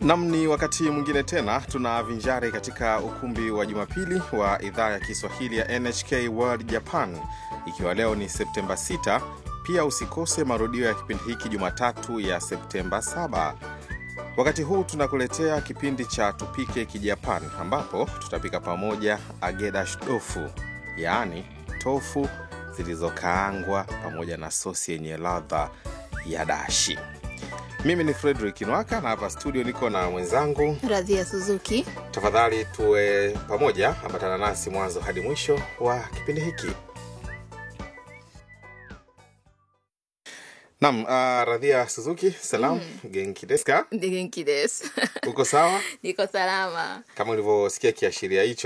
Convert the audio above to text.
Nam, ni wakati mwingine tena tunavinjari katika ukumbi wa Jumapili wa idhaa ya Kiswahili ya NHK World Japan, ikiwa leo ni Septemba 6. Pia usikose marudio ya kipindi hiki Jumatatu ya Septemba 7. Wakati huu tunakuletea kipindi cha Tupike Kijapan, ambapo tutapika pamoja agedash tofu, yaani tofu zilizokaangwa pamoja na sosi yenye ladha ya dashi. Mimi ni Frederick Nwaka na hapa studio niko na mwenzangu. Radhia Suzuki. Tafadhali tuwe pamoja, ambatana nasi mwanzo hadi mwisho wa kipindi hiki. Nam, uh, Radhia Suzuki, salam genki desu ka? Genki desu. Uko sawa? Niko salama. Kama ulivyosikia kiashiria hicho